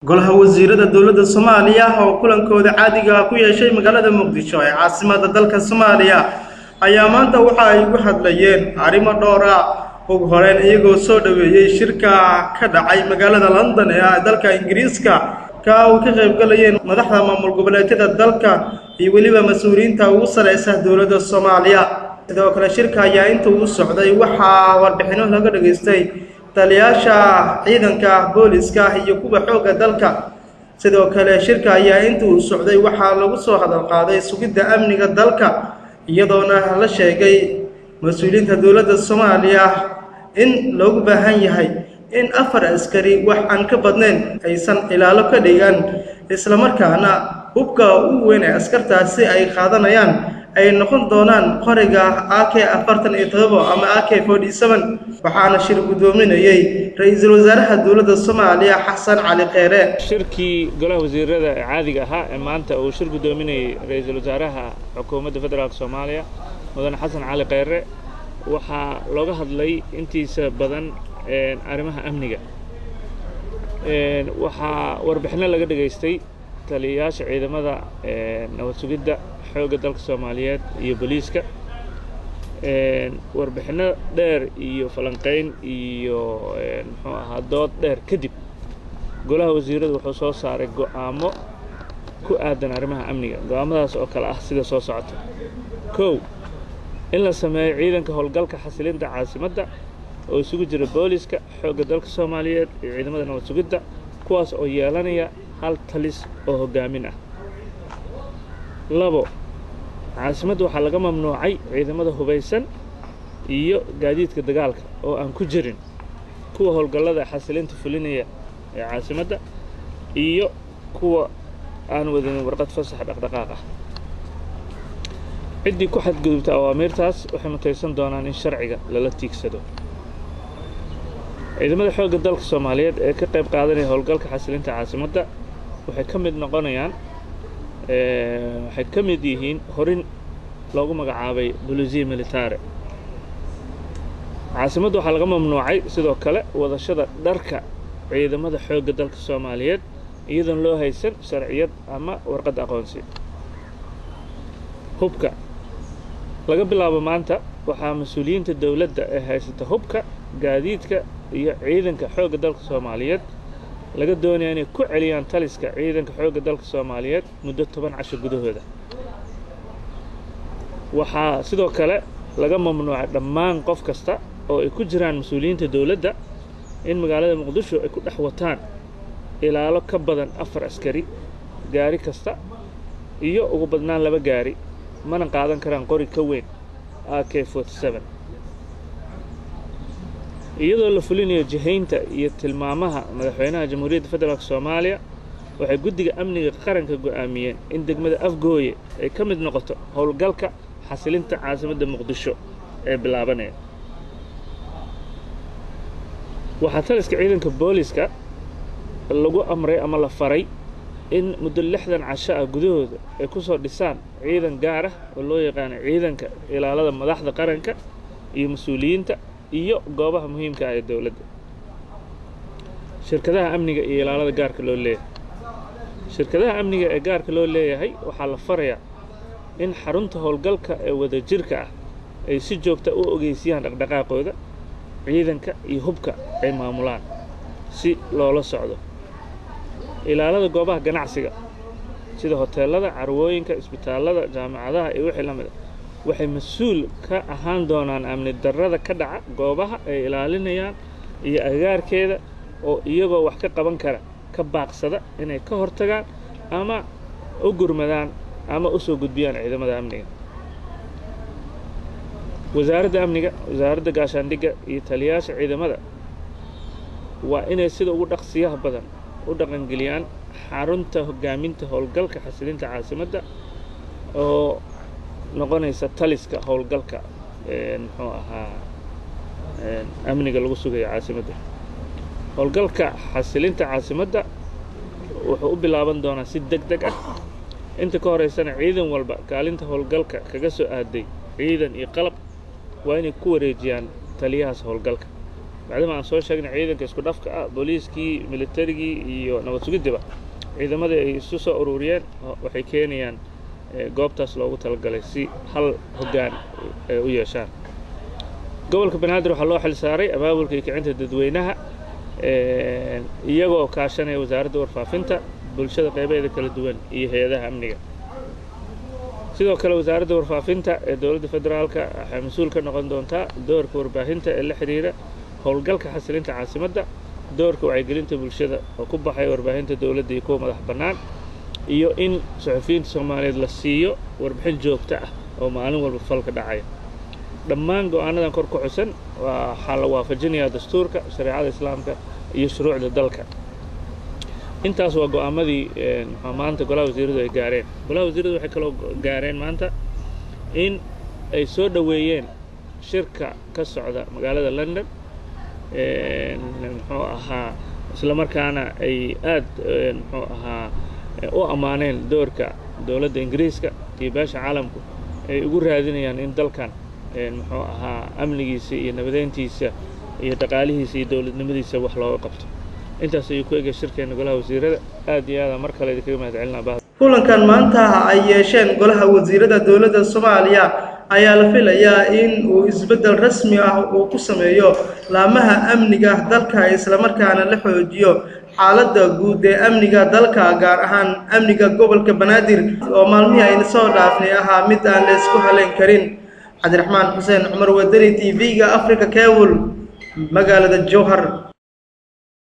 golaha wasiirada dowladda soomaaliya oo kulankooda caadiga ku yeeshay magaalada muqdisho ee caasimada dalka soomaaliya ayaa maanta waxa ay uga hadlayeen arrimo dhowr ah ugu horeyn iyagoo soo dhoweeyey shirka ka dhacay magaalada london ee ah dalka ingiriiska ka uu ka qaybgalayeen madaxda maamul goboleedyada dalka iyo weliba mas-uuliyiinta ugu sareysa dowladda soomaaliya sidoo kale shirka ayaa inta uu socday waxaa warbixino laga dhageystay taliyaasha ciidanka booliska iyo kuwa xoogga dalka sidoo kale shirka ayaa inta uu socday waxaa lagu soo hadal qaaday sugidda amniga dalka iyadoona la sheegay mas-uuliyiinta dowladda soomaaliya in loogu baahan yahay in afar askari wax aan ka badnayn aysan ilaalo ka dhigan islamarkaana hubka ugu weyn ee askartaasi ay qaadanayaan ay noqon doonaan qoriga a k afartan iyo todobo ama a k forty seven waxaana shir guddoominayey ra-iisul wasaaraha dowladda soomaaliya xasan cali kheyre shirkii golaha wasiirada ee caadiga ahaa ee maanta uu shir guddoominayey ra-iisul wasaaraha xukuumadda federaalk soomaaliya mudane xasan cali kheyre waxaa looga hadlay intiisa badan arrimaha amniga waxaa warbixino laga dhegaystay taliyayaasha ciidamada nabad sugidda xoogga dalka soomaaliyeed iyo booliiska warbixino dheer iyo falanqayn iyo muxuu ahaa dood dheer kadib golaha wasiiradu wuxuu soo saaray go'aamo ku aadan arrimaha amniga go'aamadaas oo kale ah sida soo socota kow in la sameeyo ciidanka howlgalka xasilinta caasimadda oo isugu jira booliska xoogga dalka soomaaliyeed iyo ciidamada nabad sugidda kuwaas oo yeelanaya hal talis oo hoggaamin ah labo caasimadda waxaa laga mamnuucay ciidamada hubaysan iyo gaadiidka dagaalka oo aan ku jirin kuwa howlgallada xasilinta fulinaya ee caasimadda iyo kuwa aan wadinin warqad fasax dhaqdhaqaaq ah ciddii ku xadgudubta awaamiirtaas waxay mutaysan doonaan in sharciga lala tiigsado ciidamada xoogga dalka soomaaliyeed ee ka qayb qaadanaya howlgalka xasilinta caasimadda waxay ka mid noqonayaan waxay ka mid yihiin horin loogu magacaabay bolisiya militare caasimadda waxaa laga mamnuucay sidoo kale wadashada dharka ciidamada xoogga dalka soomaaliyeed iyadoon loo haysan sharciyad ama warqadda aqoonsi hubka laga bilaabo maanta waxaa mas-uuliyiinta dowladda ee haysata hubka gaadiidka iyo ciidanka xoogga dalka soomaaliyeed laga doonaya inay ku celiyaan taliska ciidanka xoogga dalka soomaaliyeed muddo toban casho gudahooda waxaa sidoo kale laga mamnuucay dhammaan qof kasta oo ay ku jiraan mas-uuliyiinta dowladda in magaalada muqdisho ay ku dhex wataan ilaalo ka badan afar askari gaari kasta iyo ugu badnaan laba gaari mana qaadan karaan qori ka weyn a k forty seven iyadoo la fulinayo jihaynta iyo tilmaamaha madaxweynaha jamhuuriyadda federaalk soomaaliya waxay guddiga amniga qaranka go'aamiyeen in degmada afgooye ay ka mid noqoto howlgalka xasilinta caasimadda muqdisho ee bilaabanaya waxaa taliska ciidanka booliska lagu amray ama la faray in muddo lixdan casho ah gudahooda ay ku soo dhisaan ciidan gaar ah oo loo yaqaano ciidanka ilaalada madaxda qaranka iyo mas-uuliyiinta iyo goobaha muhiimka ah ee dowladda shirkadaha amniga iyo ilaalada gaarka loo leeyahay shirkadaha amniga ee gaarka loo leeyahay waxaa la farayaa in xarunta howlgalka ee wadajirka ah ay si joogta u ogeysiyaan dhaqdhaqaaqooda ciidanka iyo hubka ay maamulaan si loola socdo ilaalada goobaha ganacsiga sida hoteellada carwooyinka isbitaallada jaamacadaha iyo wixii la mid a waxay mas-uul ka ahaan doonaan amni darrada ka dhaca goobaha ay ilaalinayaan iyo agaarkeeda oo iyagoo wax ka qaban kara ka baaqsada inay ka hortagaan ama u gurmadaan ama u soo gudbiyaan ciidamada amniga wasaaradda amniga wasaaradda gaashaandhigga iyo taliyayaasha ciidamada waa inay sida ugu dhaqsiyaha badan u dhaqangeliyaan xarunta hoggaaminta howlgalka xasilinta caasimadda oo noqonaysa taliska howlgalka muxuu ahaa amniga lagu sugayo caasimadda howlgalka xasilinta caasimadda wuxuu u bilaaban doonaa si deg deg ah inta ka horeysana ciidan walba kaalinta howlgalka kaga soo aaday ciidan iyo qalab waa inay ku wareejiyaan taliyahaas howlgalka maadaama aan soo sheegnay ciidanka isku dhafka ah booliiskii militarigii iyo nabad sugiddiba ciidamadii ay isu soo ururiyeen waxay keenayaan goobtaas loogu talagalay si hal hoggaan ay u yeeshaan gobolka banaadir waxaa loo xil saaray abaabulka iyo kicinta dadweynaha iyagoo kaashanaya wasaaradda warfaafinta bulshada qaybaheeda kala duwan iyo hay-adaha amniga sidoo kale wasaaradda warfaafinta ee dowladda federaalka waxay mas-uul ka noqon doontaa doorka warbaahinta ee la xidhiira howlgalka xasilinta caasimadda doorka wacyigelinta bulshada oo ku baxaya warbaahinta dowladda iyo kuwa madax bannaan iyo in suxufiyiinta soomaaliyeed la siiyo warbixin joogto ah oo maalin walba falka dhacaya dhammaan go-aanadan kor ku xusan waxaa la waafajinayaa dastuurka shareecada islaamka iyo shuruucda dalka intaas waa go-aamadii maanta golaha wasiiradu ay gaareen golaha wasiiradu waxay kaloo gaareen maanta in ay soo dhoweeyeen shirka ka socda magaalada london muxuu ahaa isla markaana ay aad muxuu ahaa u ammaaneen doorka dowladda ingiriiska iyo beesha caalamku ay ugu raadinayaan in dalkan muxuu ahaa amnigiisa iyo nabadeyntiisa iyo dhaqaalihiisa iyo dowladnimadiisa wax looga qabto intaas ayuu ku egay shirkeena golaha wasiirada aad iyo aada mar kale idinkaga mahad celinaa bahda kulankan maanta ay yeesheen golaha wasiirada dowladda soomaaliya ayaa la filayaa in uu isbeddel rasmi ah uu ku sameeyo laamaha amniga dalka islamarkaana la xoojiyo xaaladda guud ee amniga dalka gaar ahaan amniga gobolka banaadir oo maalmihii ayna soo dhaafnay ahaa mid aan la isku halayn karin cabdiraxmaan xuseen cumar wadani t v-ga africa cable magaalada jowhar